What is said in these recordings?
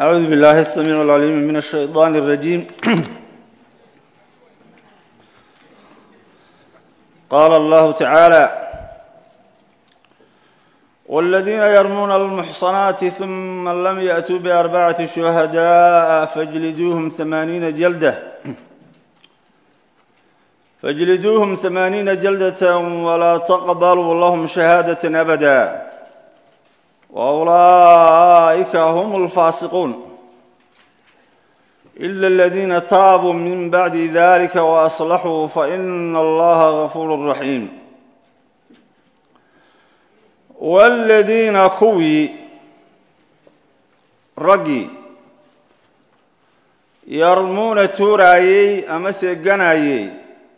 أعوذ بالله السميع العليم من الشيطان الرجيم قال الله تعالى والذين يرمون المحصنات ثم لم يأتوا بأربعة شهداء فاجلدوهم ثمانين جلدة فاجلدوهم ثمانين جلدة ولا تقبلوا لهم شهادة أبدا وأولئك هم الفاسقون إلا الذين تابوا من بعد ذلك وأصلحوا فإن الله غفور رحيم والذين كوي رقي يرمون تورايي أمس جنايي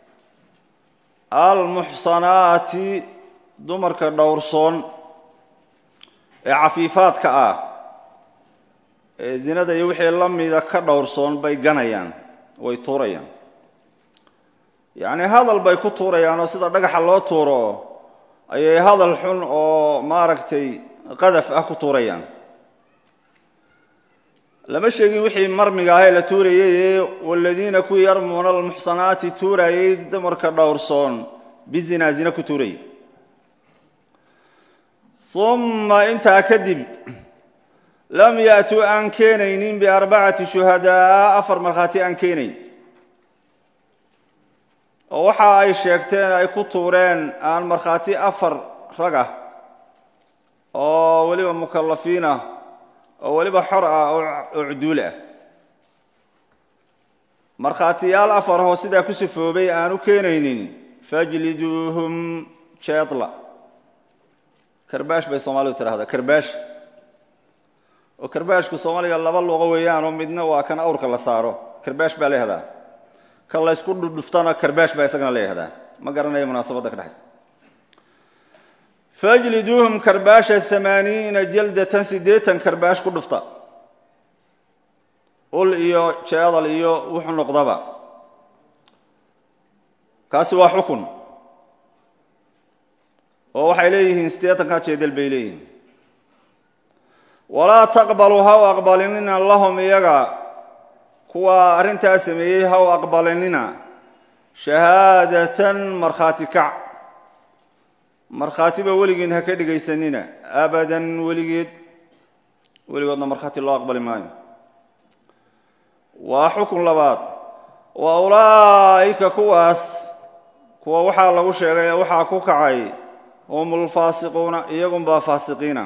المحصنات دمرك دورصون ee cafiifaadka ah ee zinada iyo wixii la mida ka dhowrsoon bay ganayaan way tuurayaan yacnii hadal bay ku tuurayaan oo sida dhagaxa loo tuuro ayay hadal xun oo maaragtay qadaf ah ku tuurayaan lama sheegin wixii marmiga ahee la tuurayay waladiina kuwii yarmuuna almuxsanaati tuurayay dumarka dhowrsoon bizinaa zina ku tuurayay uma intaa kadib lam ya'tuu aan keenaynin biarbacati shuhadaa'a afar markhaati aan keenayn oo waxa ay sheegteen ay ku tuureen aan markhaati afar rag ah oo weliba mukallafiin ah oo weliba xor ah oo cuduul ah markhaatiyaal afar ahoo sidaa ku sifoobay aan u keenaynin fajliduuhum jeedla karbaash bay soomaalidu tidhahdaa karbaash oo karbaashku soomaaliga laba luqo weeyaanoo midna waa kan awrka la saaro karbaash baa la yihahdaa kan laysku dhudhuftana karbaash baa isagana la yihahdaa ma garanaya munaasabadda ka dhexaysa fajliduuhum karbaasha amaaniina jaldatan siddeetan karbaash ku dhufta ul iyo jeedal iyo wuxuu noqdaba kaasi waa xukun oo waxay leeyihiin siddeetankaa jeedal bay leeyihiin walaa taqbaluu ha u aqbalinina lahum iyaga kuwa arrintaa sameeyey ha u aqbalinina shahaadatan markhaati kac markhaatiba weligiin ha ka dhegaysanina abadan weligeed weligoodna markhaati loo aqbali maayo waa xukun labaad wa ulaa'ika kuwaas kuwa waxaa lagu sheegay ee waxaa ku kacay hum ulfaasiquuna iyagunbaa faasiqiina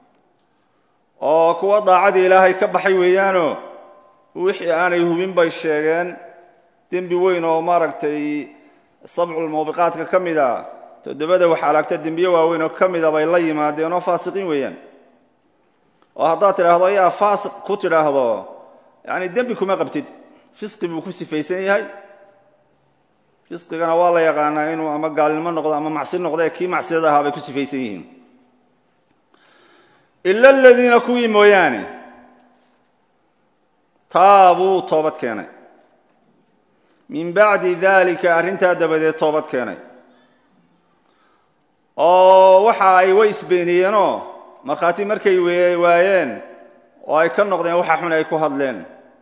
oo kuwa daacadii ilaahay ka baxay weeyaanoo wixii aanay hubin bay sheegeen dembi weyn oo maaragtay sabculmuubiqaadka ka mid a toddobada wax alaagta dembiye waaweyn oo ka mida bay la yimaadeen oo faasiqiin weeyaan oo haddaad tidhaahdo ayaa faasiq ku tidhaahdo yacni dembi kuma qabtid fisqi buu ku sifaysan yahay fisqigana waa la yaqaanaa inuu ama gaalnimo noqdo ama macsi noqdo ee kii macsiyada ahaa bay ku sifaysan yihiin ila aladiina kuwii mooyaane taabuu toobad keenay min bacdi daalika arrintaa dabadeed toobad keenay oo waxa ay way isbeeniyeenoo markhaati markay waayeen oo ay ka noqdeen waxa xun ay ku hadleen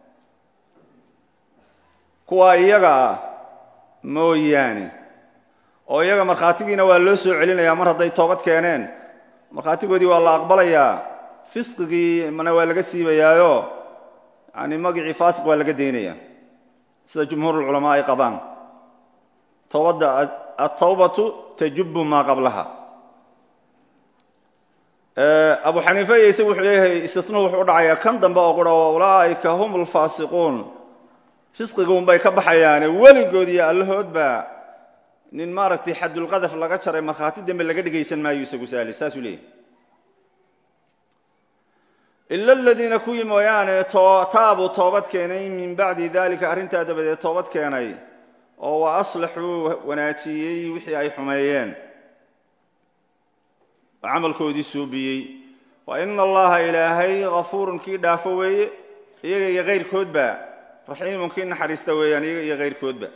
kuwa iyaga ah mooyaane oo iyaga markhaatigiina waa loo soo celinayaa mar hadday toobad keeneen markhaatigoodii waa la aqbalayaa fisqigii mana waa laga siibayaayo yani magicii faasiq waa laga daynaya sida jumhuurulculamaa ay qabaan towbadda altawbatu tajubu maa qablaha abu xaniife iyo isagu wuxuu leeyahay istisnuhu wuxuu u dhacayaa kan dambe oo qura wa ulaa'ika hum alfaasiquun fisqiga unbay ka baxayaane weligood iyo allahoodba nin maaragtay xadulqadaf laga jaray markhaati dambe laga dhegaysan maayo isagu saali saasuu leeyahy ila aladiina kuwii mooyaane taabuu toobad keenay min bacdi dalika arrintaa dabadeed toobad keenay oo wa aslaxuu wanaajiyey wixii ay xumeeyeen oo camalkoodii suubiyey wa ina allaha ilaahay hafuurun kii dhaafo weeye iyaga iyo kayrkoodba raxiimun kii naxariista weeyaan iyaga iyo kayrkoodba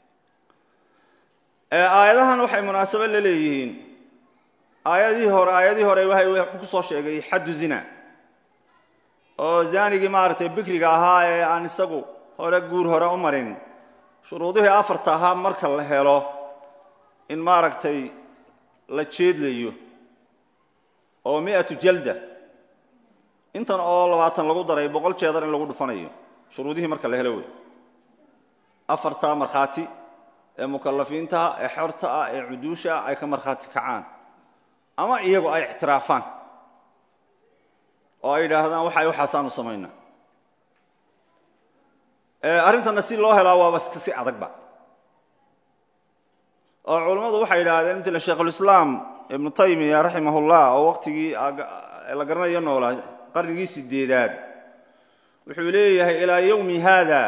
aayadahan waxay munaasabo la leeyihiin aayadihii hore aayadihii hore waxay ku soo sheegay xaddu zina oo zaanigii maaragtay bikriga ahaa ee aan isagu hore guur hore u marin shuruudihii afarta ahaa marka la helo in maaragtay la jeedlayo oo mi'atu jalda intan oo labaatan lagu daray boqol jeedar in lagu dhufanayo shuruudihii marka la helo wey afarta markhaati ee mukalafiintaha ee xorta ah ee cuduusha ah ay ka markhaati kacaan ama iyagu ay ictiraafaan oo ay yidhaahdaan waxay waxaasaanu samaynaa arrintana si loo helaa waaba si adagba oo culammadu waxay yidhaahdeen mtla sheikhulislaam ibnu taymiya raximahullah oo waqtigii la garanayo noolaa qarnigii sideedaad wuxuu leeyahay ilaa yowmi haada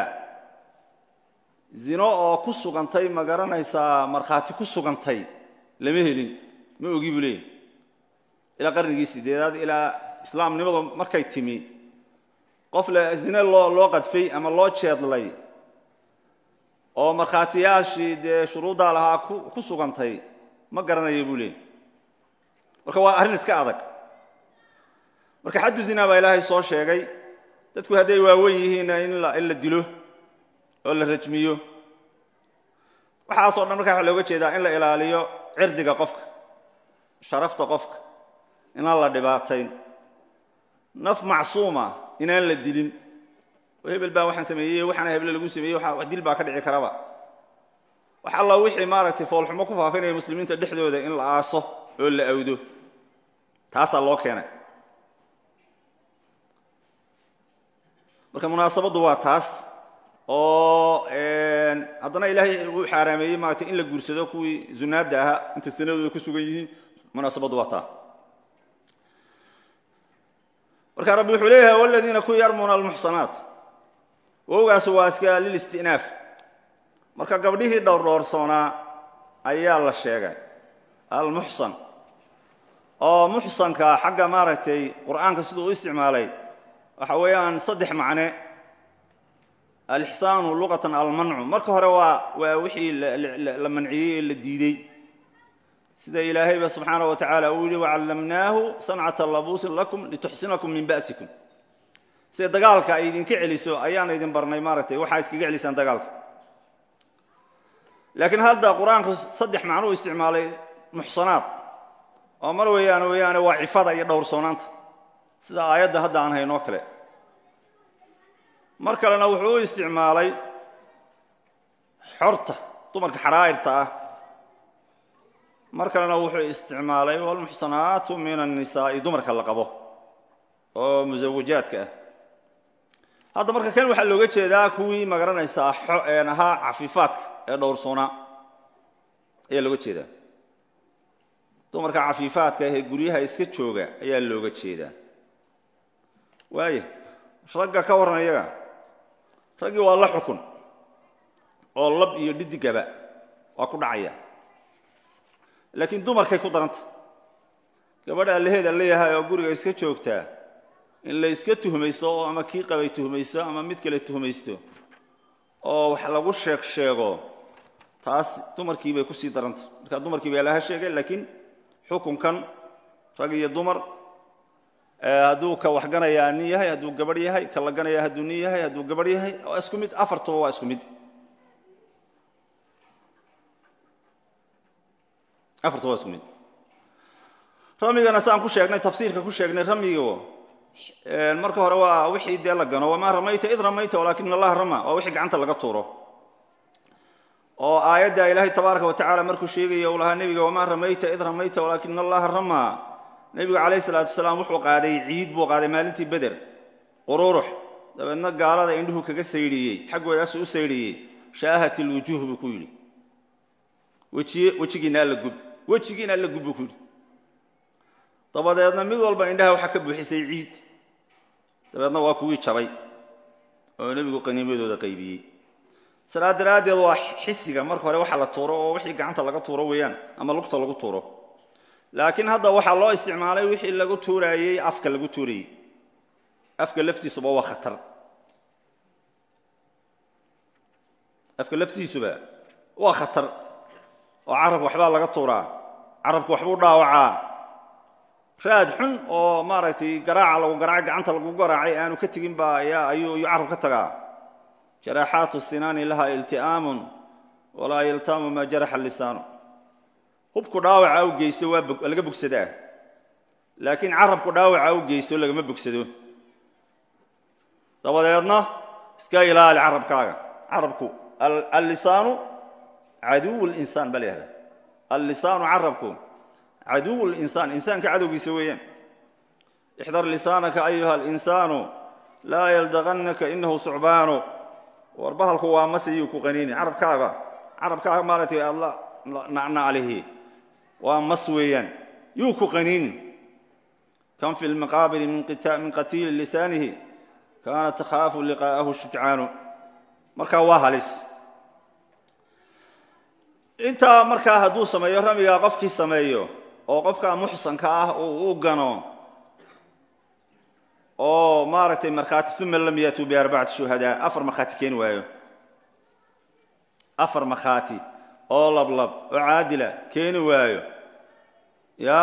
zino oo ku sugantay ma garanaysaa markhaati ku sugantay lama helin ma ogi buu leeyahay ilaa qarnigii sideedaad ilaa islaamnimadu markay timi qof le zine loo loo qadfay ama loo jeedlay oo markhaatiyaashii dee shuruuddaa lahaa ku sugantay ma garanayo buu leeyahy marka waa arrin iska adag marka xaddu zinaa baa ilaahay soo sheegay dadku hadday waawen yihiinna in la dilo oo la rajmiyo waxaasoo dhan markaa waxa looga jeedaa in la ilaaliyo cirdiga qofka sharafta qofka inaan la dhibaatayn naf macsuuma inaan la dilin oo hebel baa waxaan sameeyey waxaana heble lagu sameeyey wax dil baa ka dhici karaba wax alla wixii maaragtay foolxumo ku faafinaya muslimiinta dhexdooda in la aaso oo la awdo taasaa loo keenay marka munaasabaddu waa taas oo haddana ilaahay uu xaaraameeyey maaragtay in la guursado kuwii zunaadda ahaa inta sanadooda ku sugan yihiin munaasabaddu waa taa marka rabbi wuxuu leeyahay waladiina ku yarmuuna almuxsanaat wowgaas waa iska lilistinaaf marka gabdhihii dhowrdhoorsoonaa ayaa la sheegay almuxsan oo muxsanka xagga maaragtay qur'aanka siduu u isticmaalay waxa weeyaan saddex macne alixsaanu luqatan almancu marka hore waa waa wixii la manciyey ee la diidey sida ilaahayba subxaana wa tacaala uu yihi wacallamnaahu sancata labuusin lakum lituxsinakum min ba'sikum sida dagaalka ay idinka celiso ayaan idin barnay maaragtay waxaa iskaga celisaan dagaalka laakiin hadda qur-aanku saddex macnuu isticmaalay muxsanaad oo mar weeyaan weeyaane waa cifada iyo dhowrsoonaanta sida aayadda hadda aan haynoo kale mar kalena wuxuu u isticmaalay xorta dumarka xaraa'irta ah mar kalena wuxuu isticmaalay walmuxsanaatu min annisaa'i dumarka la qabo oo musawajaadka ah hadda marka kan waxaa looga jeedaa kuwii magaranaysaa een ahaa cafiifaadka ee dhowrsoonaa ayaa looga jeedaa dumarka cafiifaadka ahee guryaha iska jooga ayaa looga jeedaa waaya ragga ka warran iyaga raggii waa la xukun oo lab iyo dhidigaba waa ku dhacaya laakiin dumarkay ku daranta gabadha allaheeda leeyahay oo guriga iska joogtaa in la iska tuhmaysto oo ama kii qabay tuhmaysto ama mid kale tuhmaysto oo wax lagu sheeg sheego taas dumarkii bay kusii daranta marka dumarkii baa laha sheegay laakiin xukunkan rag iyo dumar hadduu ka waxganayaa nin yahay hadduu gabadh yahay ka la ganaya hadduu nin yahay hadduu gabadh yahay waa isku mid afartuba waa isku mid afartuba waa isku mid ramigana saan ku sheegnay tafsiirka ku sheegnay ramigo marka hore waa wixii dee la gano wamaa ramayta id ramayta walaakina allaha rama waa wixii gacanta laga tuuro oo aayadda ilaahay tabaaraka wa tacala markuu sheegaya uu lahaa nebiga wamaa ramayta id ramayta walaakina allaha rama nebigu calayhi salaatu wasalaam wuxuu qaaday ciid buu qaaday maalintii beder qururux dabeedna gaalada indhuhu kaga saydhiyey xaggoodaasuu u saydhiyey shaahat ilwujuuh buu ku yidhi wejigiina alla gub wejigiina alla gub buu ku yidhi dabadeedna mid walba indhaha waxaa ka buuxisay ciid dabeedna waa kuwii jabay oo nebigu qaniimadooda qaybiyey sidaa daraaddeed waa xisiga marka hore waxa la tuuro oo wixii gacanta laga tuuro weeyaan ama lugta lagu tuuro laakiin hadda waxaa loo isticmaalay wixii lagu tuuraayey afka lagu tuurayey afka laftiisuba waa khatar afka laftiisuba waa khatar oo carabka waxbaa laga tuuraa carabka waxbuu dhaawacaa raad xun oo maaragtay garaaca lagu garaacay gacanta lagu garaacay aanu ka tegin baa ayaa ayuu ayuu carab ka tagaa jaraaxaatu sinaani laha ilti'aamun walaa yaltaamu maa jaraxa lisaanu hubku dhaawaca u geysto waa laga bogsadaa laakiin carabku dhaawaca u geysto lagama bogsado dabadeedna iska ilaali carabkaaga carabku allisaanu caduw linsaan baa la yihahda allisaanu carabku caduw linsaan insaanka cadowgiisa weeyaan ixdar lisaanaka ayuha alinsaanu laa yaldaqannaka inahu sucbaanu war bahalku waa masiyuu ku qaniini carabkaaga carabkaaga maaratay aad la nacnaclihi waa mas weeyaan yuu ku qaniini kan fi lmaqaabili min qatiili lisaanihi kaana takhaafu liqaa'ahu shujcaanu markaa waa halis intaa markaa hadduu sameeyo ramigaa qofkii sameeyo oo qofka muxsanka ah uu u gano oo maaragtay markhaati uma lam yatuu biarbacati shuhadaa afar markhaati keeni waayo afar markhaati oo lablab oo caadila keeni waayo ya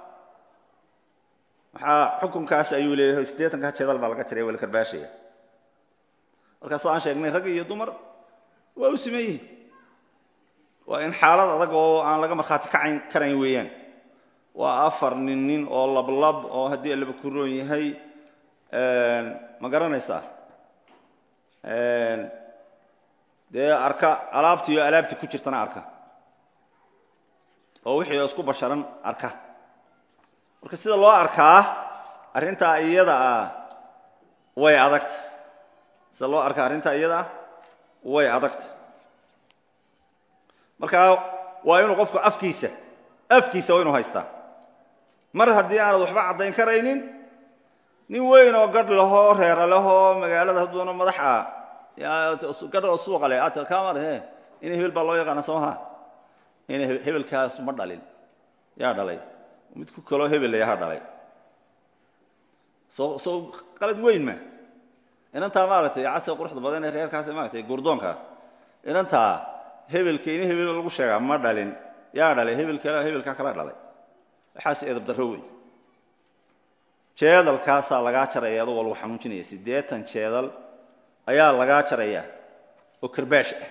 maxaa xukunkaas ayuu leeyahay siddeetanka jeedal baa laga jiray waa la karbaashaya markaas aan sheegnay rag iyo dumar waa u siman yihin waa in xaalad adag oo aan laga markhaati kacayn karayn weeyaan waa afar nin nin oo lablab oo haddii allaba ku roon yahay ma garanaysaa dee arka alaabtii oo alaabtii ku jirtana arka oo wixii oo isku basharan arka marka sida loo arkaa arrintaa iyada ah way adagta sida loo arkaa arrintaa iyada ah way adagta marka waa inuu qofku afkiisa afkiisa waa inuu haystaa mar haddii aanad waxba caddayn karaynin nin weyn oo gadh lahoo reera lahoo magaalada hadduuna madax ah gadh oo suuqa leh aad kamar he ina hebel baa loo yaqaana soomaha ina hebelkaas ma dhalin yaa dhalay mid ku kaloo hebel yaha dhalay soo soo qalad weyn ma inantaa maaragtay casriga quruxda badan ee reerkaas maaragtay gurdoonkaa inantaa hebelka ina hebel lagu sheegaa ma dhalin yaa dhalay hebelka hebelkaa kala dhalay waxaas edab darro wey jeedalkaasaa lagaa jaraya adugoo lagu xanuujinaya siddeetan jeedal ayaa lagaa jaraya oo karbaash ah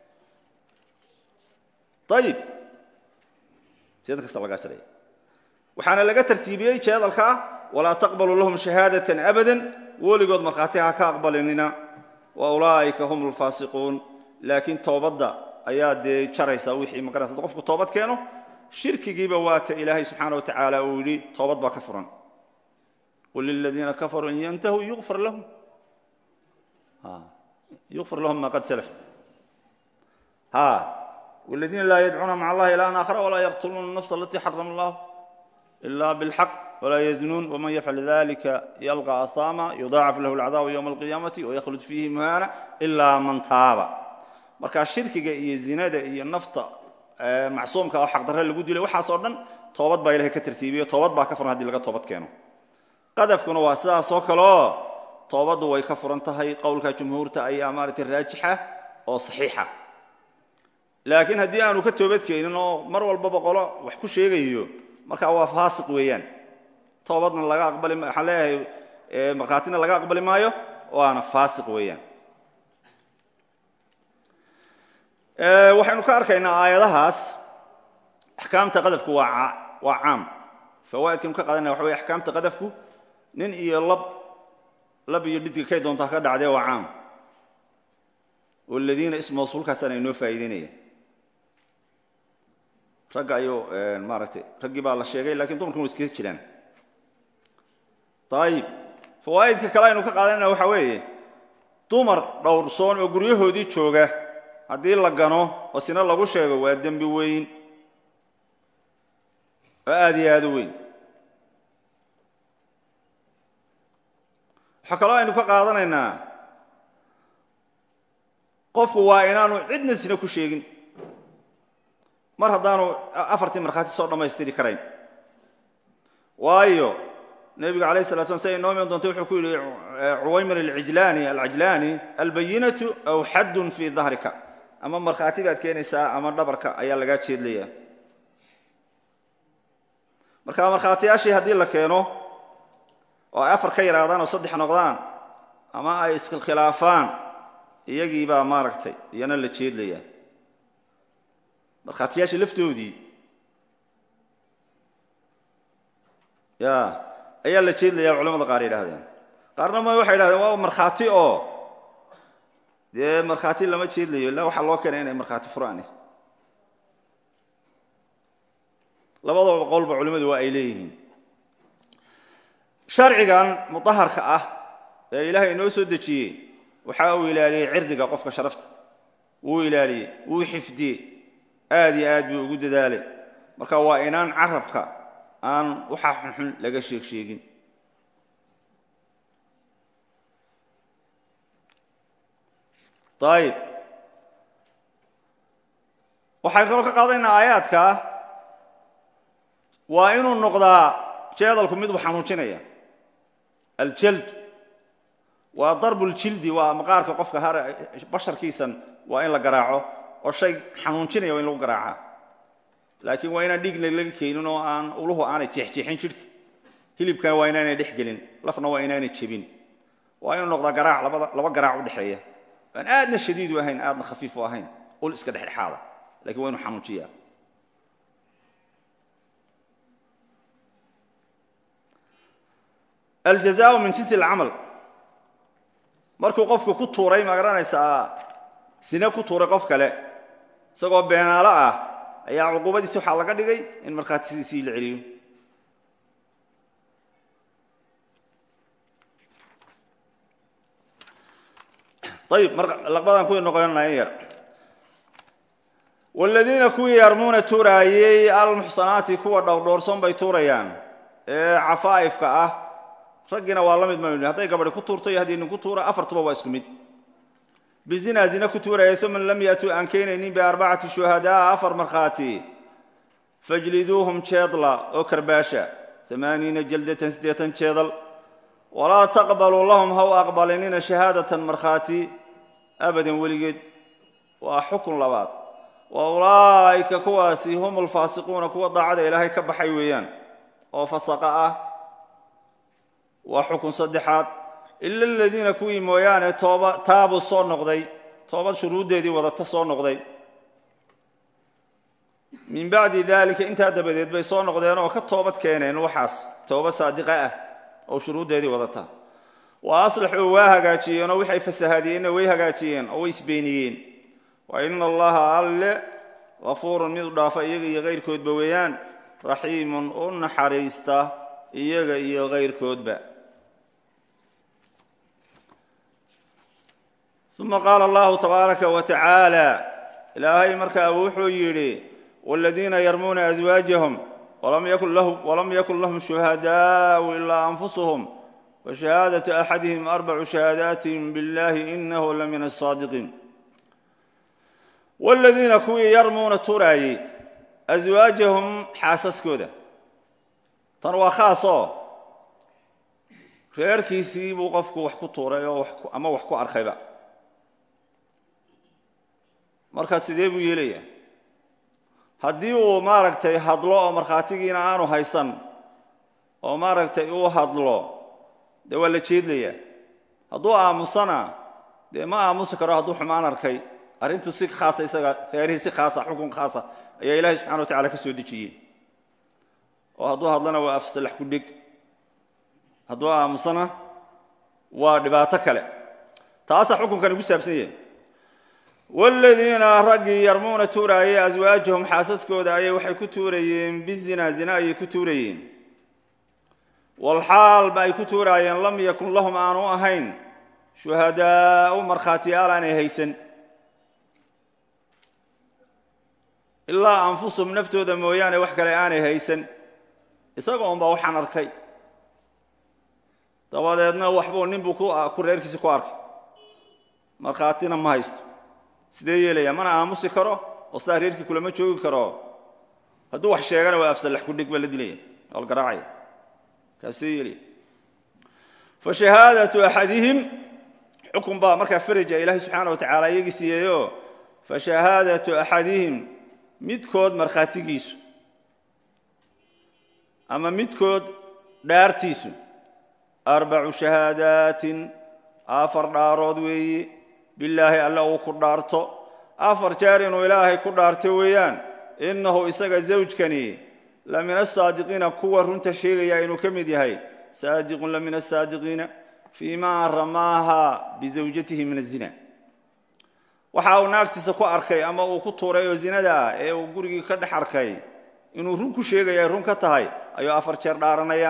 ayib jeedalkaasaa lagaa jaraya waxaana laga tartiibiyey jeedalkaa walaa taqbalu lahum shahaadatan abadan weligood markhaati ha ka aqbalinina wa ulaa'ika hum alfaasiquun laakiin toobadda ayaa dee jaraysaa wixii magaraysa hadda qofku toobad keeno shirkigiiba waata ilaahay subxaana wa tacaala uu yidhi toobad baa ka furan qul liladiina kafaruu in yantahuu yufar lahum yufar lahum ma qad salaf ha والذين لا يدعون مع الله إلها آخر ولا يقتلون النفس التي حرم الله إلا بالحق ولا يزنون ومن يفعل ذلك يلقى أثاما يضاعف له العذاب يوم القيامة ويخلد فيه مهانا إلا من تاب marka shirkiga iyo zinada iyo nafta macsuumka oo xaqdarre lagu dilay waxaasoo dhan toobad baa ilahay ka tartiibiyo toobad baa ka furan hadii laga toobad keeno qadafkuna waa sidaasoo kaleoo toobaddu way ka furan tahay qowlka jumhuurta ayaa maaragtay raajixa oo saxiixa laakiin haddii aanu ka toobad keenin oo mar walbaba qolo wax ku sheegayo marka waa faasiq weeyaan toobadna laga aqbali waxaan leeyahay markhaatina laga aqbali maayo waana faasiq weeyaan waxaynu ka arkaynaa aayadahaas axkaamta qadafku waa waa caam fawaa'idkaynu ka qaadanaya waxa wey axkaamta qadafku nin iyo lab lab iyo dhidga kay doontaa ka dhacdee waa caam waladiina ism mawsuulkaasana inoo faa'iideynaya ragga ayuu maaragtay raggii baa la sheegay lakiin dumarkuna wa iskaga jiraan ayib fawaa'idka kale aynu ka qaadanayna waxa weeye dumar dhowrsoon oo guryahoodii jooga haddii la gano oo sina lagu sheego waa dembi weyn oo aada iyo aada u weyn waxaa kaloo aynu ka qaadanaynaa qofku waa inaanu cidna sina ku sheegin mar haddaanu afartii markhaati soo dhammaystiri karayn waayo nebigu alayh salatu slam siday inoo iman doonta wuxuu ku yidhi cuwaymir alcijlaani alcajlaani albayinatu aw xaddun fii dahrika ama markhaati baad keenaysaa ama dhabarka ayaa lagaa jeedlayaa marka markhaatiyaashii haddii la keeno oo ay afar ka yaraadaan oo saddex noqdaan ama ay iskhilaafaan iyagii baa maaragtay iyana la jeedlayaa markhaatiyaashii laftoodii ya ayaa la jeedlayaa culamada qaar yidhahdeen qaarna ma waxay yidhahdeen waa markhaati oo dee markhaati lama jeedlayo illa waxaa loo keenay inay markhaati furaani labadaba qolba culimmadu waa ay leeyihiin sharcigan mudaharka ah ee ilaahay inoo soo dejiyey waxa uu ilaaliyey cirdiga qofka sharafta wuu ilaaliyey wuu xifdiyey aad iyo aad buu ugu dadaalay marka waa inaan carabka aan waxa xunxun laga sheeg sheegin ayib waxaan kaloo ka qaadanaynaa aayaadka waa inuu noqdaa jeedalku mid u xanuujinaya aljald waa darbuljildi waa maqaarka qofka har basharkiisan waa in la garaaco oo shay xanuunjinaya waa in lagu garaacaa laakiin waa inaan dhiigna laga keenin oo aan uluhu aanay jeexjeexin jidhka hilibkana waa inaanay dhex gelin lafna waa inaanay jebin waa inuu noqdaa garaac labada laba garaac u dhexeeya aan aadna shadiidu ahayn aadna khafiifu ahayn ul iska dhexdhexaada lakin waa inu xanuujiyaa aljazaau min jinsi alcamal markuu qofku ku tuuray ma garanaysaa sine ku tuuray qof kale isagoo beenaalo ah ayaa cuquubadiisi waxaa laga dhigay in markhaatisiisii la celiyo ayib laqbadan kuwii noqonaya yar waaladiina kuwii yarmuuna tuuraayey almuxsanaati kuwa dhowrdhowrson bay tuurayaan ee cafaa'ifka ah raggiina waa la mid maynu hadday gabadhi ku tuurto iyo haddii nin ku tuura afartuba waa isku mid bizinaa zina ku tuuraya uma lam yaatuu aan keenaynin biarbacati shuhadaa afar markhaati fajliduuhum jeedla oo karbaasha amaaniina jaldatan siddeetan jeedal walaa taqbaluu lahum ha u aqbalinina shahaadatan markhaati abadan weligeed waa xukun labaad wa ulaa'ika kuwaasi hum alfaasiquuna kuwa daacada ilaahay ka baxay weeyaan oo fasaqa ah waa xukun saddexaad ila aladiina kuwii mooyaane tooba taabuu soo noqday toobad shuruuddeedii wadata soo noqday min bacdi daalika intaa dabadeed bay soo noqdeen oo ka toobad keeneen waxaas tooba saadiqa ah oo shuruuddeedii wadata wa aslaxuu waa hagaajiyeen oo waxay fasahaadiyeenna way hagaajiyeen oo way isbeeniyeen wa ina allaha alle gafuurun mid u dhaafa iyaga iyo kayrkoodba weeyaan raxiimun u naxariista iyaga iyo kayrkoodba uma qaala allahu tabaaraka wa tacaala ilaahay markaa wuxuu yidhi waaladiina yarmuuna aswaajahum walam yakun lahum shuhadaau ilaa anfusuhum fashahaadatu axadihim arbacu shahaadaatin biاllahi inahu la min asaadiqiin waaladiina kuwii yarmuuna turaayey aswaajahum xaasaskooda tan waa khaas oo reerkiisii buu qofku wax ku tuuray oo ama wax ku arkayba markaa sidee buu yeelayaa haddii uu maaragtay hadlo oo markhaatigiina aanu haysan oo maaragtay uu hadlo dee waa la jeedlayaa hadduu aamusana dee ma aamusi karo hadduu xumaan arkay arrintu si khaasa isaga reerihii si khaasa xukun khaasa ayaa ilaahay subxana wa tacala ka soo dejiyey oo hadduu hadlana waa afsalax ku dheg hadduu aamusana waa dhibaato kale taasaa xukunkani ku saabsan yahay waaladiina raggii yarmuuna tuuraayey aswaajahum xaasaskooda ayay waxay ku tuurayeen bizina zina ayay ku tuurayeen walxaalba ay ku tuuraayeen lam yakun lahum aanu ahayn shuhadaa'u markhaatiyaal aanay haysan ilaa anfusahum naftooda mooyaane wax kale aanay haysan isaga unbaa waxaan arkay dabadeedna waxbuu ninbuu ku reerkiisi ku arkay markhaatina ma haysto sidee yeelaya mana aamusi karo oo sidaa reerkii kulama joogi karo hadduu wax sheegana waa afsallax ku dhig baa la dilaya waa la garaacaya kaasee yeelaya fa shahaadatu axadihim xukun baa markaa faraja ilaahay subxaana wa tacaala iyagii siiyeeyo fa shahaadatu axadihim midkood markhaatigiisu ama midkood dhaartiisu arbacu shahaadaatin afar dhaarood weeye bilaahi alle uu ku dhaarto afar jeer inuu ilaahay ku dhaarto weeyaan innahu isaga zawjkani la min asaadiqiina kuwa runta sheegaya inuu ka mid yahay saadiqun la min asaadiqiina fii maa ramaaha bizawjatihi min azina waxa uu naagtiisa ku arkay ama uu ku tuuray oo zinada ah ee uu gurigii ka dhex arkay inuu run ku sheegaya ay run ka tahay ayuu afar jeer dhaaranaya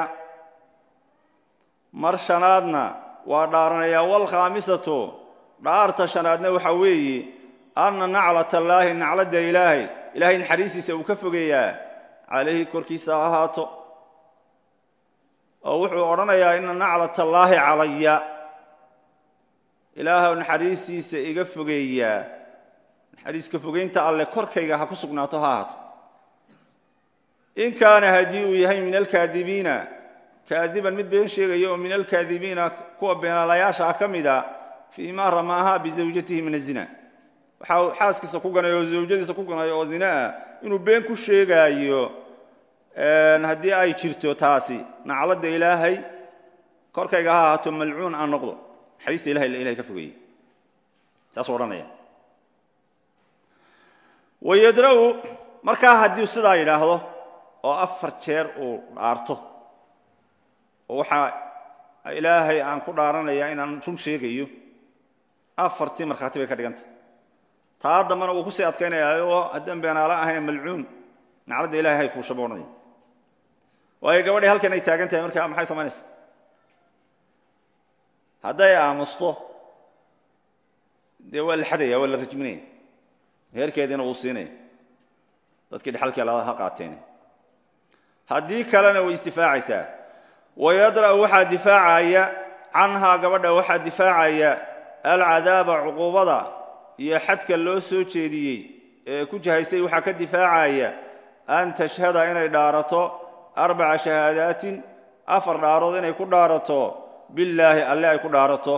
mar shanaadna waa dhaaranayaa walkhaamisatu dhaarta shanaadna waxa weeye anna naclatallaahi nacladda ilaahay ilaahay naxariistiisa uu ka fogeeyaa calayhi korkiisa ha ahaato oo wuxuu odhanayaa ina naclatallaahi calaya ilaahay naxariistiisa iga fogeeyaa naxariiska fogeynta alle korkayga ha ku sugnaato ha ahaato in kaana haddii uu yahay min alkaadibiina kaadiban mid been sheegaya oo min alkaadibiina kuwa beenaalayaasha ah ka mida fii ma ramaaha bizawjatihi min azina waxa uu xaaskiisa ku ganay oo zawjadiisa ku ganay oo zina ah inuu been ku sheegaayo haddii ay jirto taasi nacladda ilaahay korkayga ha ahaato malcuun aan noqdo naxariista ilahay ilahay ka fogeeyey saasuu odhanaya wayadra'u markaa haddii sidaa yidhaahdo oo afar jeer uu dhaarto oo waxaa ilaahay aan ku dhaaranayaa inaan run sheegayo afartii markhaati bay ka dhigantah taa dambana wuu kusii adkaynaya oo haddaan beenaalo ahayn malcuun nacladda ilahay hay fuusha buu odhanaya waayo gabadhii halkan ay taagan tahay markaa maxay samaynaysaa hadday aamusto dee waa la xadaya waa la rajminaya heerkeediina wuu siinaya dadkii dhexalkii alada ha qaateen haddii kalena way isdifaacaysaa wayadra'u waxaa difaacaya canhaa gabadha waxaa difaacaya alcadaaba cuquubada iyo xadka loo soo jeediyey ee ku jihaystay waxaa ka difaacaya an tashhada inay dhaarato arbaca shahaadaatin afar dhaarood inay ku dhaarato billaahi alle ay ku dhaarato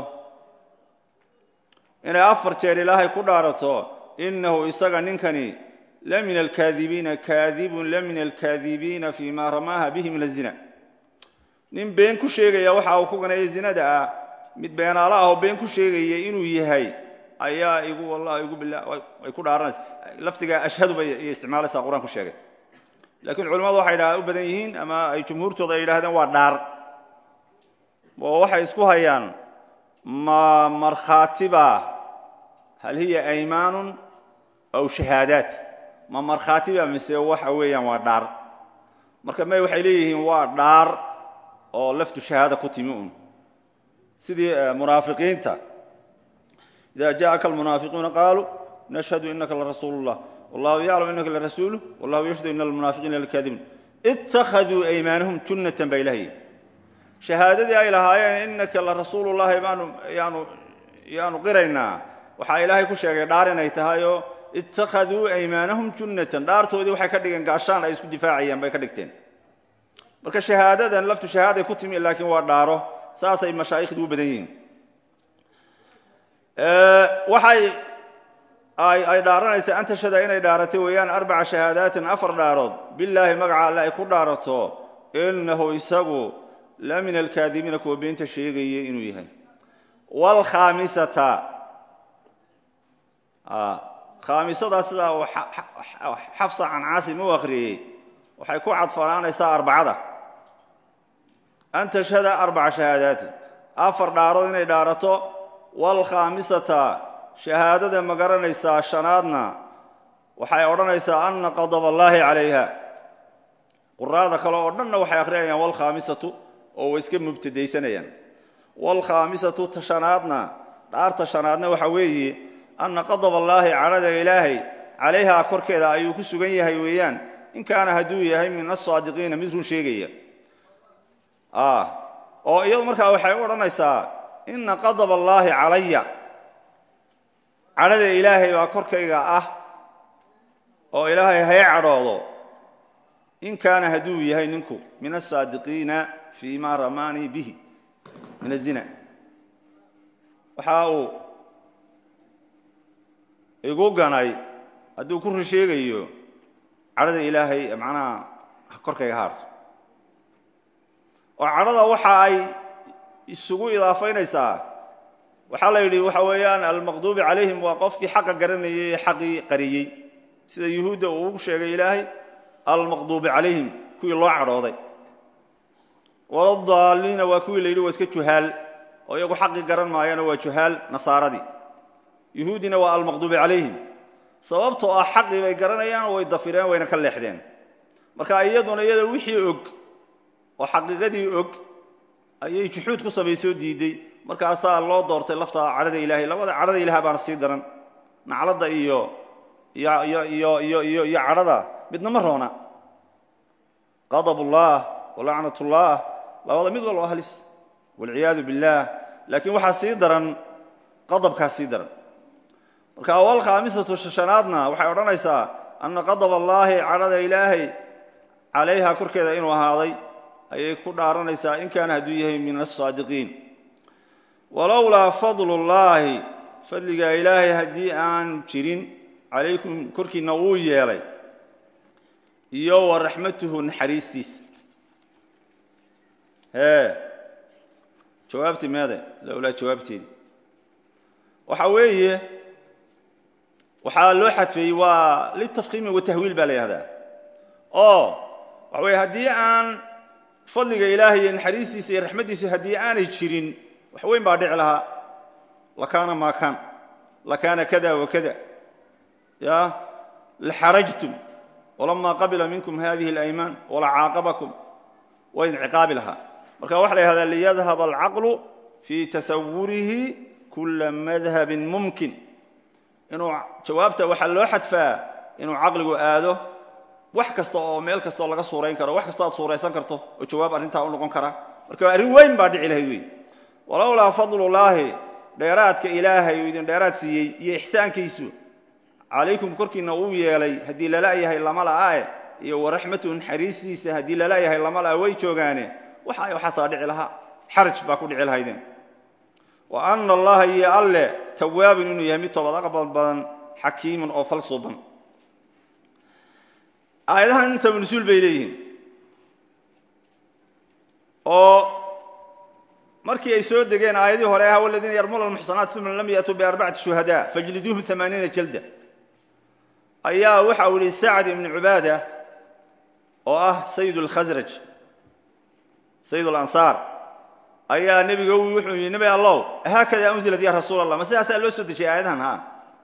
inay afar jeer ilaahay ku dhaarato innahu isaga ninkani la min alkaadibiina kaadibun la min alkaadibiina fii ma ramaaha bihi min azina nin been ku sheegaya waxa uu ku ganaya zinada ah mid beenaalo ah oo been ku sheegaya inuu yahay ayaa igu wallahi igu billah ay ku dhaaranaysa lafdiga ashhadu bay iyo isticmaalaysaa qur-aan ku sheegay laakiin culimmadu waxay dha u badan yihiin ama ay jumhuurtooda ay yidhahdeen waa dhaar oo waxay isku hayaan ma markhaatiba hal hiya aymaanun aw shahaadaat ma markhaatiba mise waxa weeyaan waa dhaar marka may waxay leeyihiin waa dhaar oo laftu shahaada ku timi un sidii munaafiqiinta ida jaءaka almunaafiquuna qaaluu nashhadu inaka larasuulu اllah wallahu yaclam inaka larasuuluh wallahu yashhadu ina almunaafiqiina lakaadibuun ittakhaduu aymaanahum junnatan baa ilahay shahaadadii ay lahaayeen inaka la rasuulullahi baanu yaanu yaanu qiraynaa waxaa ilaahay ku sheegay dhaar inay tahay oo ittakhaduu aymaanahum junnatan dhaartoodii waxay ka dhigeen gaashaan ay isku difaacayaan bay ka dhigteen marka shahaadadan laftu shahaaday ku timi laakiin waa dhaaro saasay mashaa'ikhdu u badan yihiin waxay ay dhaaranaysaa an tashhada inay dhaaratay weeyaan arbaca shahaadaatin afar dhaarood bilaahi magaca alle ay ku dhaarato inahu isagu la min alkaadibiina kuwa beenta sheegaya inuu yahay wlkhaamisata khaamisadaa sidaa uu xafsa can caasim u akhriyey waxay ku cadfanaanaysaa arbacada an tashhada arbaca shahaadaati afar dhaarood inay dhaarato waalkhaamisata shahaadada ma garanaysaa shanaadna waxay odhanaysaa anna qadab allaahi calayha quraada kale oo dhanna waxay akhriyayaan waalkhaamisatu oo way iska mubtadaysanayaan waalkhaamisatu ta shanaadna dhaarta shanaadna waxa weeye anna qadab allaahi cadhada ilaahay calayhaa korkeeda ayuu ku sugan yahay weeyaan in kaana hadduu yahay min asaadiqiina mid run sheegaya oo iyadu markaa waxay u odhanaysaa inna qadab allaahi calaya cadhada ilaahay baa korkayga ah oo ilaahay hay cadhoodo in kaana hadduu yahay ninku min asaadiqiina fii ma ramaanii bihi min azina waxa uu igu ganay hadduu ku run sheegayo cadhada ilaahay macnaha korkayga haarto oo cadhada waxa ay isugu idaafaynaysaa waxaa la yidhi waxa weeyaan almaqduubi calayhim waa qofkii xaqa garanayay ee xaqii qariyey sida yuhuudda uu ugu sheegay ilaahay almaqduubi calayhim kuwii loo cadhooday waladaalliina waa kuwii la yidhi waa iska juhaal oo iyagu xaqii garan maayana waa juhaal nasaaradii yuhuuddina waa almaqduubi calayhim sababtoo ah xaqii bay garanayaan way dafireen wayna ka leexdeen marka iyaduna iyada wixii og oo xaqiiqadii og ayay juxuud ku samaysoo diiday markaasaa loo doortay lafta cadhada ilaahay labada cadhada ilaah baana sii daran nacladda iyo iyo iyo iyo iyo iyo cadhada midna ma roona qadabullah walacnatullah labada mid walba halis walciyaadu billaah laakiin waxaa sii daran qadabkaa sii daran marka awal khaamisatu shanaadna waxay odhanaysaa anna qadab allaahi cadhada ilaahay calayha korkeeda inuu ahaaday ayay ku dhaaranaysaa in kaana hadduu yahay min asaadiqiin walowlaa fadlullaahi fadligaa ilaahay haddii aan jirin calaykum korkiinna wuu yeelay iyo wa raxmatuhu naxariistiisa hee jawaabtii meede lowlaa jawaabteedi waxa weeye waxaa loo xadfeeyey waa litafkiimi watahwiil baa la yihahdaa oo waxa weye haddii aan fadliga ilaahay iyo naxariistiisa iyo raxmaddiisa haddii aanay jirin wax weyn baa dhici lahaa lakaana maa kaan lakaana kada wakada ya laxarajtum walamaa qabila minkum hadihi اlaymaan walacaaqabakum waa idin ciqaabi lahaa marka waxa la yihahdaa liyadhab alcaqlu fii tasawurihi kula madhabin mumkin inuu jawaabta waxaa loo xadfaa inuu caqligu aado wax kasta oo meel kasta oo laga suurayn karo wax kastoo aad suuraysan karto oo jawaab arrintaa u noqon kara marka arrin weyn baa dhici lahayd wey walowlaa fadlullaahi dheeraadka ilaahay uu idin dheeraad siiyey iyo ixsaankiisu calaykum korkiinna uu yeelay haddii lala yahay lama la'ae iyo waraxmatu naxariistiisa haddii lala yahay lama la'a way joogaane waxa waxaasaa dhici lahaa xaraj baa ku dhici lahaydeen wa ana allaha iyo alle tawaabun inuu yahay mid toobad aqbal badan xakiimun oo falsuuban aayadahan sabanusuul bay leeyihiin oo markii ay soo degeen aayadii hore ah waladiina yarmuna almuxsanaat uma lam yatuu biarbacati shuhadaa fajliduuhum amaaniina jalda ayaa waxa uu yihi sacd ibnu cubaada oo ah sayid lkhasraj sayid alansaar ayaa nebiga wuxuu yidhi nebi allow haakada unzilat ya rasuul allah ma sidaasaa loo soo dejiyay aayadahan ha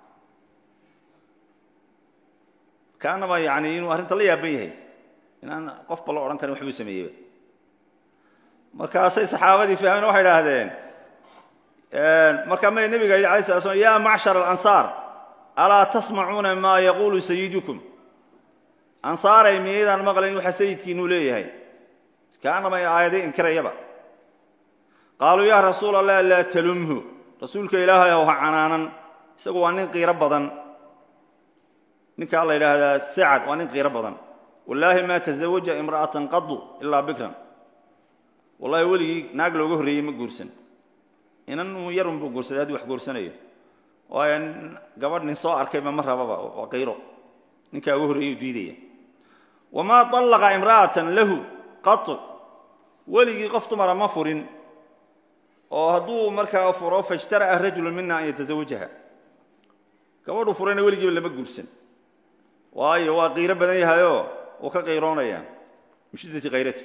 kaanaba yani inuu arrinta la yaaban yahay inaan qofba la odhan karin waxbuu sameeyeyba markaasay saxaabadii fahmeen waxay idhaahdeen markaa may nebiga yidhi alay sala slam ya macshar alansaar alaa tasmacuuna maa yaquulu sayidukum ansaaray miyaydaan maqlayn waxa sayidkiinuu leeyahay kaanaba aayadii inkirayaba qaaluu yaa rasuul allah laa talumhu rasuulka ilaahay ow ha canaanan isagu waa nin qiiro badan ninkaa la yidhaahdaa sacad waa nin qiiro badan wallaahi maa tazawaja imra'atan qadu ilaa bikran wallahi weligii naag looga horreeyey ma guursan inan yarun buu guursaday hadduu wax guursanayo waayo gabadh nin soo arkayba ma rababa waa qiiro ninkaa uga horreeyey u diidaya wamaa طallaqa imra'atan lahu qatu weligii qof dumara ma furin oo hadduu markaa furo faijtara'a rajulu mina an yatazawajaha gabadhuu furayna weligiiba lama guursan waayo waa qiiro badan yahayoo wuu ka qiiroonaya min shiddati kayrati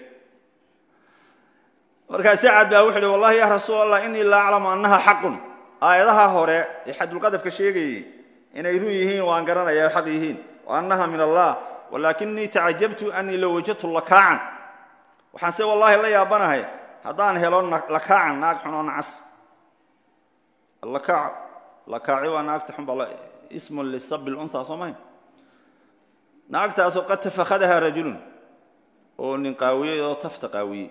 markaa sacad baa wuxu uhi wallahi ya rasuul allah inii laa aclamu annaha xaqun aayadaha hore ee xadulqadafka sheegayey inay run yihiin waan garanaya xaq yihiin wa annaha min allah walaakinii tacajabtu anii low wajadtu lakaacan waxaanse wallaahi la yaabanahay haddaan helo lakaacan naag xun oo nacas lakaac lakaaci waa naagta xun baa ismun lisabi lunha soo mahay naagtaasoo qad tafakhadahaa rajulun oo nin qaawiyey oo tafta qaawiyey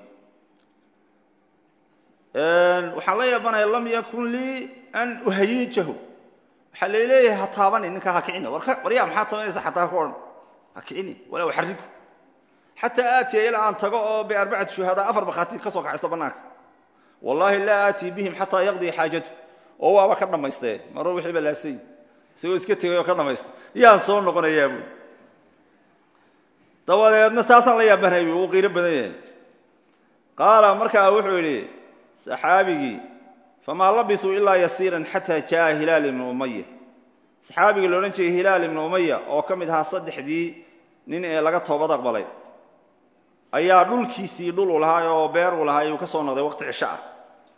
waxaan la yaabanaya lam yakun lii an uhayijahu waxaa laleeyahay ha taabani ninkaa ha kicini waryaa maxaad samaynaysa xataa ku odhan ha kicini walaa uxariku xataa aatiya ilaa aan tago oo biarbacati shuhadaa afar bakhaati ka soo kaxaysto bannaanka wallaahi laa aatii bihim xataa yaqdii xaajatu oo waaba ka dhammaystee maro wixii ba laasay isagoo iska tegay oo ka dhammaysta yaan soo noqonayaa buui dabadeedna taasaan la yaabanhay bu uu qiiro badan yahay qaala markaa wuxuu yidhi saxaabigii famaa labisuu ilaa yasiiran xataa jaaa hilaal ibnu umaya saxaabigii loodhan jiray hilaal ibnu umaya oo ka mid ahaa saddexdii nin ee laga toobad aqbalay ayaa dhulkiisii dhul u lahaa oo beer uu lahaa ayuu ka soo noqday waqti cisho ah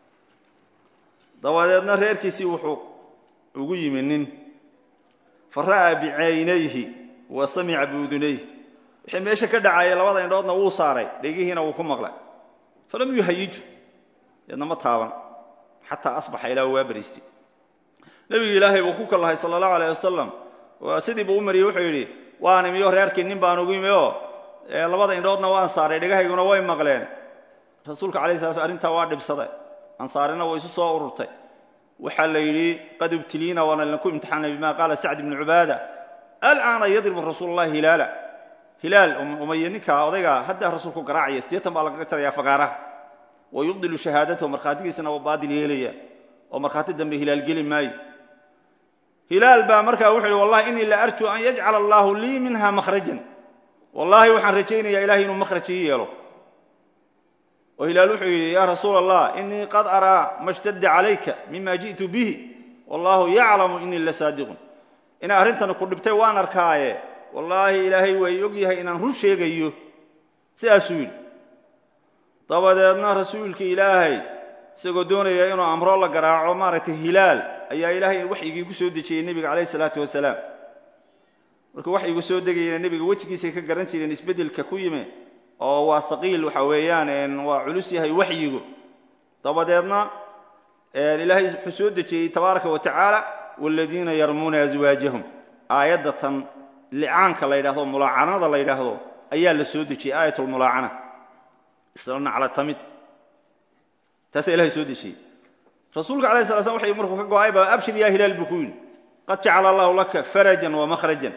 dabadeedna reerkiisii wuxuu ugu yimi nin fa ra'aa bicaynayhi wa samica biudunayhi wixii meesha ka dhacayay labada indhoodna wuu saaray dhegihiina wuu ku maqlay falam yuhayiju deedna ma taaban xataa asbaxa ilaa waa bariistay nebigi ilaahay buu ku kallahay sala allahu alayh wasalam sidii buu u mariyey wuxuu yidhi waan imiyo reerkii nin baan ugu yimi oo labada indhoodna waan saaray dhegahayguna way maqleen rasuulka alay sala sl arrintaa waa dhibsaday ansaarina way isu soo ururtay waxaa la yidhi qad ibtiliina waana linku imtixaanay bima qaala sacd ibnu cubaada alcaana yadribu rasuulu llahi hilaala hilaal umaya ninkaa odaygaa haddaa rasuulku garaacaya siddeetan baa lagaga jarayaa fagaaraha wa yubdilu shahaadatahu markhaatigiisana waa baadil yeelaya oo markhaati dambe hilaal geli maayo hilaal baa markaa wuxuu yidhi wallahi innii la arjuu an yajcala allaahu lii minha makhrajan wallaahi waxaan rajaynayaa ilahay inuu makhraj ii yeelo oo hilaal wuxuu yidhi yaa rasuula allah innii qad araa ma shtadda calayka mima ji'tu bihi wallaahu yaclamu innii la saadiqun inay arrintani ku dhibtay waan arkaaye wallaahi ilaahay way og yahay inaan run sheegayo sidaasuu yidhi dabadeedna rasuulka ilaahay isagoo doonaya inuu amro la garaaco maaragtay hilaal ayaa ilaahay waxyigii ku soo dejiyey nebiga calayh isalaatu wasalaam markuu waxyigu soo degayana nebiga wejigiisay ka garan jireen isbeddelka ku yimi oo waa haqiil waxa weeyaan waa culus yahay waxyigu dabadeedna ilaahay wuxuu soo dejiyey tabaaraka wa tacaala waaladiina yarmuuna aswaajahum aayadda tan licaanka la yidhahdo mulaacanada la yidhaahdo ayaa la soo dejiyey aayatulmulaacana isla nacla tamid taasaa ilahay soo dejiyey rasuulka alay sala slam waxay markuu ka go-ay baa abshir yaa hilaal buu ku yidhi qad jacala allahu laka farajan wa makhrajan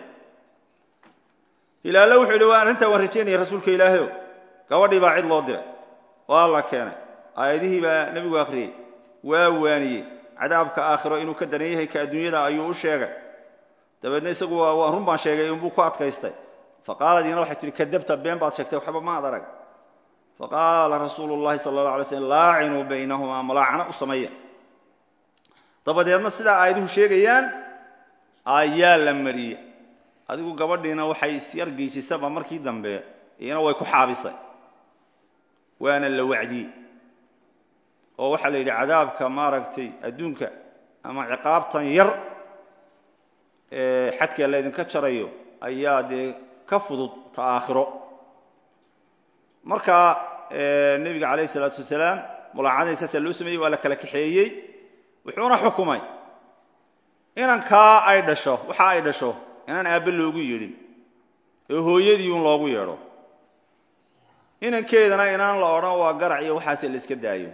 hilaalle wuxuu yidhi waa arrintaa waan rajaynaya rasuulka ilaahayo gabadhii baa cid loo diray waa la keenay aayadihii baa nebigu akhriyey waa waaniyey cadaabka aakhiro inuu ka daran yahay ka adduunyada ayuu u sheegay dabeedna isagu waa run baan sheegay unbuu ku adkaystay faqaaladiina waxay tihi kadabta been baad sheegtay waxba maad arag faqaala rasuulu llahi sala allah alay slm laacinuu baynahumaa malaacana u sameeya dabadeedna sidaa aayaduhu sheegayaan ayaa la mariyey adigu gabadhiina waxay isyar giijisaba markii dambe iyana way ku xaabisay waana la wacdiyey oo waxaa la yidhi cadaabka maaragtay adduunka ama ciqaabtan yar ee xadka laydinka jarayo ayaa dee ka fudud ta aakhiro marka nebiga calayh isalaatu wasalaam mulaacadii saasaa loo sameeyey waa la kala kaxeeyey wuxuuna xukumay inankaa ay dhasho waxa ay dhasho inaan aabbe loogu yeedhin ee hooyadiiun loogu yeedho inankeedana inaan la odhan waa garac iyo waxaase la iska daayo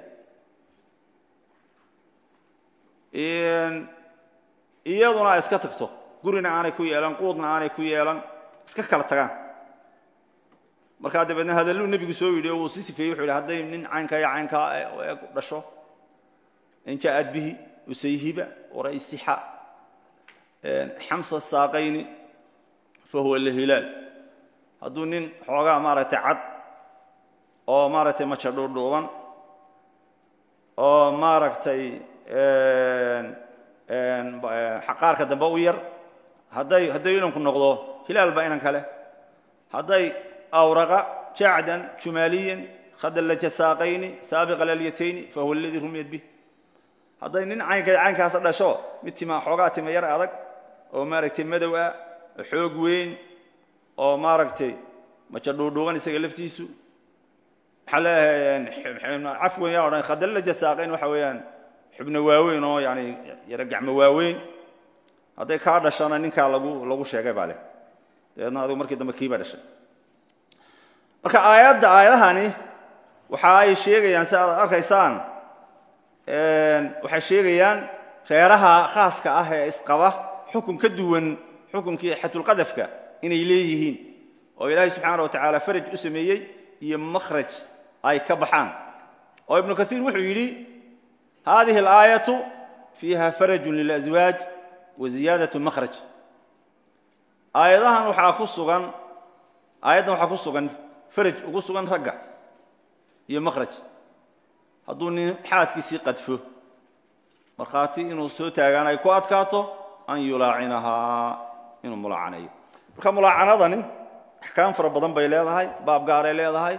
iyaduna iska tagto gurina aanay ku yeelan quudna aanay ku yeelan iska kala tagaan markaa dabeedna hadalluu nebigu soo yidhi oo uu si sifeeyey wuxu yidhi hadday nin caynkaa iyo caynkaa eeg dhasho in ja'ad bihi usayhiba waraysixa xamsa saaqayni fa huwa lahilaal hadduu nin xoogaa maaragtay cad oo maaragtay maja dhuudhuuban oo maaragtay xaqaarka dambe u yar hadday hadday inanku noqdo hilaal baa inan kale hadday awraqa jacdan jumaaliyan khadallaja saaqayni saabiqa lalyatayni fa huwa aladii rumiyat bih hadday nin caynka caynkaasa dhasho mid tima xoogaa tima yar adag oo maaragtay madow ah oo xoog weyn oo maaragtay maja dhuudhuuban isaga laftiisu waxaa leeyahay cafwan yaa odhan khadallaja saaqayn waxa weeyaan xubno waaweyn oo yani yaro gacmo waaweyn hadday kaa dhashana ninkaa lagu lagu sheegay baa leh dabeedna adigu markii dambe kiibaa dhashay marka aayadda aayadahani waxa ay sheegayaan si aad arkaysaan waxay sheegayaan reeraha khaaska ah ee isqaba xukun ka duwan xukunkii xatulqadafka inay leeyihiin oo ilaahay subxaana wa tacaala faraj u sameeyey iyo makhraj ay ka baxaan oo ibnu kaiir wuxuu yidhi hadihi alaayatu fiiha farajun lilaswaaj wa ziyaadatu makhraj aayadahan waxaa ku sugan aayaddan waxaa ku sugan faraj ugu sugan ragga iyo makhraj hadduu nin xaaskiisii qadfo markhaati inuu soo taagaan ay ku adkaato an yulaacinahaa inuu mulaacaneeyo marka mulaacanadani axkaam fara badan bay leedahay baab gaaray leedahay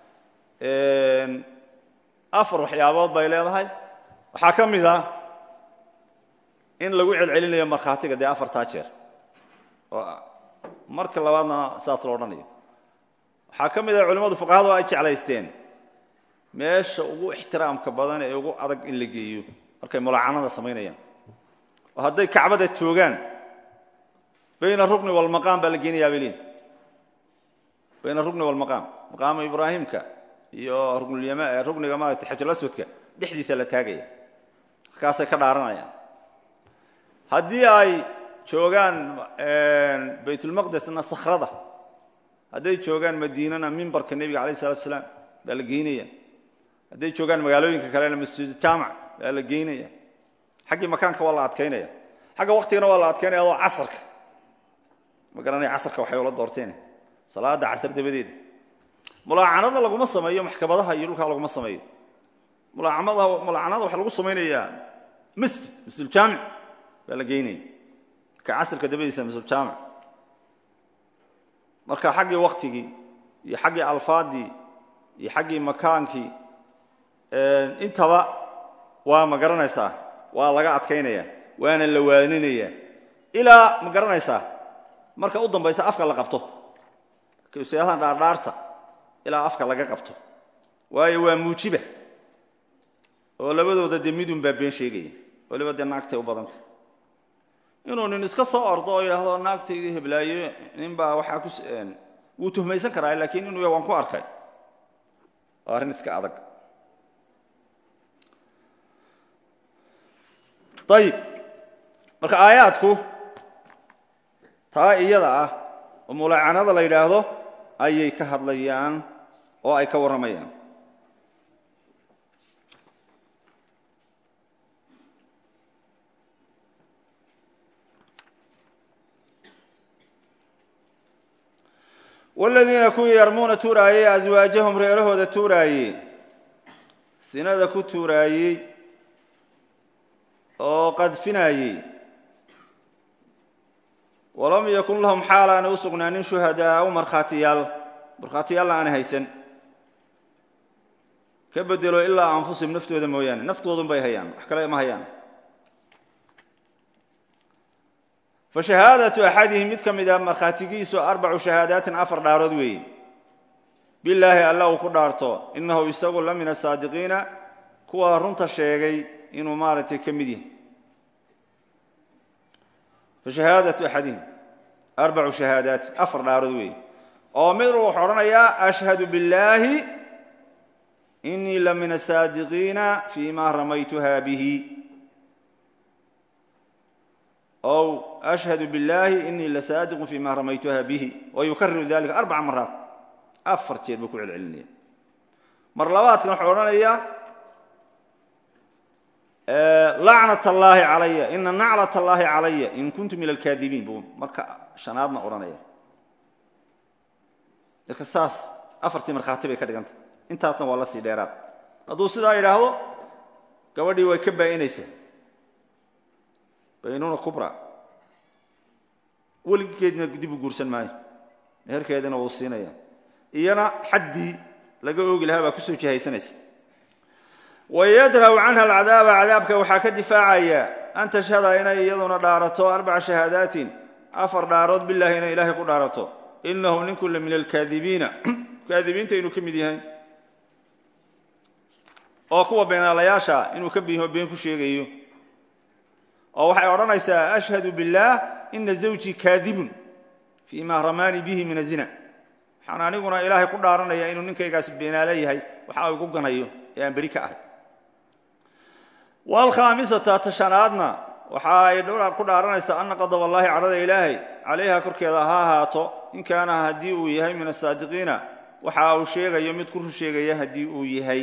afar waxyaabood bay leedahay waxaa ka mid ah in lagu celcelinayo markhaatiga dee afartaa jeer oo marka labaadna saas lo odhanayo waxaa ka mid ah culimmadu fuqahadu ay jeclaysteen meesha ugu ixtiraamka badan ee ugu adag in la geeyo markay mulaacanada samaynayaan oo hadday kacbada toogaan bayna rukni walmaqaam baa la geenayaa bay leeyiin bayna rukni walmaqaam maqaama ibraahimka iyo ruknlyam rukniga maarata xajalaswadka dhexdiisa la taagaya markaasay ka dhaaranayaan haddii ay joogaan baytulmaqdesna sakhrada hadday joogaan madiinana mimbarka nebiga alayh salatu salaam baa la geynaya hadday joogaan magaalooyinka kalena masjid jaamac baa la geynaya xaggii makaanka waa la adkaynaya xagga waktigana waa la adkaynaya adoo casarka ma garanaya casarka waxay ula doorteen salaada casar dabadeeda mulaacanada laguma sameeyo maxkamadaha iyo dhulkaa laguma sameeyo mulaaamada mulaacanada waxaa lagu samaynayaa masjid masjiduljaamic baa la geynaya marka casarka dabadiisa masjiduljaamic marka xaggii waktigii iyo xaggii alfaadii iyo xaggii makaankii intaba waa ma garanaysaa waa laga adkaynaya waana la waaninaya ilaa ma garanaysaa marka u dambaysa afka la qabto seedahan dhaardhaarta ilaa afka laga qabto waayo waa muujiba oo labadooda dee midun baa been sheegaya waliba dee naagtay u badanta inuu nin iska soo ordo oo yidhaahdo naagtaydii heblaayo nin baa waxaa ku wuu tuhmaysan karaa laakiin inuu ya waan ku arkay waa arrin iska adag ayib marka aayaadku taa iyada ah oo mulaacanada la yidhaahdo ayay ka hadlayaan oo ay ka warramayaan waaladiina kuwii yarmuuna tuuraayey aswaajahum reerahooda tuuraayey sinada ku tuuraayey oo qadfinayey walam yakun lahum xaal aanay u sugnaanin shuhadaau markhaatiyaal markhaatiyaalna aanay haysan ka bedelo ilaa anfusihim naftooda mooyaane naftoodun bay hayaan wax kale ma hayaan fa shahaadatu axadihim mid ka mida markhaatigiisu arbacu shahaadaatin afar dhaarood weeye bilaahi alla uu ku dhaarto innahu isagu la min asaadiqiina kuwa runta sheegay inuu maaragtay ka mid yahay fashahaadatu axadihim arbacu shahaadaati afar dhaarood weeye oo mid wuxuu odhanayaa ashhadu billaahi inii la min asaadiqiina fii ma ramaytuha bihi ow ashhadu billaahi inii lasaadiqun fii ma ramaytuha bihi wa yukariru dalika arbaca maraat afar jeer buu ku celcelinaya mar labaadkan wuxuu odhanayaa lacnat allaahi calaya ina naclat allaahi calaya in kuntu min alkaadibiin buu marka shanaadna odhanaya marka saas afartii markhaati bay ka dhigantah intaasna waa la sii dheeraad hadduu sidaa yidhaahdo gabadhii way ka baa'inaysaa baynuna kubra weligeedna dib u guursan maayo meherkeedina wuu siinaya iyana xaddii laga oogi lahaa baa kusoo jihaysanaysa wayadra'u canha alcadaaba cadaabka waxaa ka difaacaya an tashhada inay iyaduna dhaarato arbaca shahaadaatin afar dhaarood bilahi inay ilaahay ku dhaarato inahu ninku la min alkaadibiina kaadibiinta inuu ka mid yahay oo kuwa beenaalayaasha inuu ka biho been ku sheegayo oo waxay odhanaysaa ashhadu billaah ina zawjii kaadibun fii ma ramaanii bihi min azina waxaan aniguna ilaahay ku dhaaranaya inuu ninkaygaasi beenaale yahay waxa igu ganayo ee aan beri ka ahay waalkhaamisata tashanaadna waxa ay ku dhaaranaysaa ana qadab allaahi cadhada ilaahay calayha korkeeda ha ahaato in kaana haddii uu yahay min asaadiqiina waxa uu sheegayo mid ku run sheegaya haddii uu yahay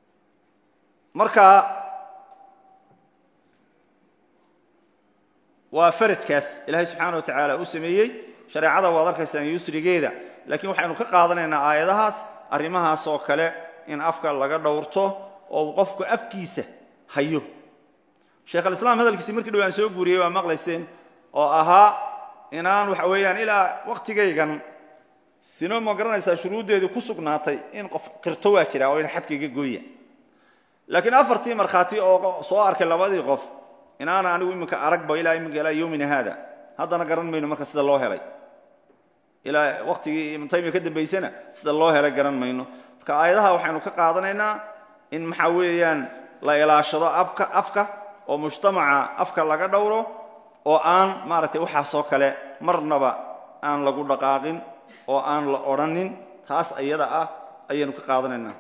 marka waa faradkaas ilaahay subxaana wa tacaala u sameeyey shareecada waad arkaysaan yusrigeeda laakiin waxaynu ka qaadanaynaa aayadahaas arrimahaas oo kale in afka laga dhowrto oo uu qofku afkiisa hayo sheekh alislaam hadalkiisi markii dhow aan soo guuriyey waa maqlayseen oo ahaa inaan waxa weeyaan ilaa wakhtigaygan sino ma garanaysaa shuruuddeedii ku sugnaatay in qof qirto waa jira oo in xadkayga gooya laakiin afartii markhaati oo soo arkay labadii qof inaana anigu iminka aragba ilaa iminka ilaa yowmina haada haddana garan mayno marka sida loo helay ilaa wakhtigii ibnu taymiya ka dambaysana sida loo helay garan mayno marka aayadaha waxaynu ka qaadanaynaa in maxaa weeyaan la ilaashado abka afka oo mujtamaca afka laga dhowro oo aan maaragtay waxaasoo kale marnaba aan lagu dhaqaaqin oo aan la odhanin taas iyada ah ayaynu ka qaadanaynaa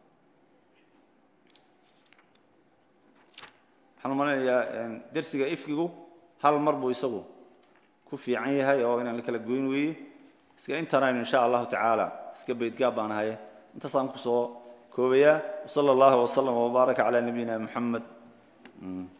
waxaan umaleynayaa dersiga ifkigu hal mar buu isagu ku fiican yahay oo inaan la kala goyn weeye iska intanaynu insha allahu tacaala iska baydgaab baan ahaye intaasaan kusoo koobayaa wsala allahu wslama wbaaraka calaa nabiyina muxamed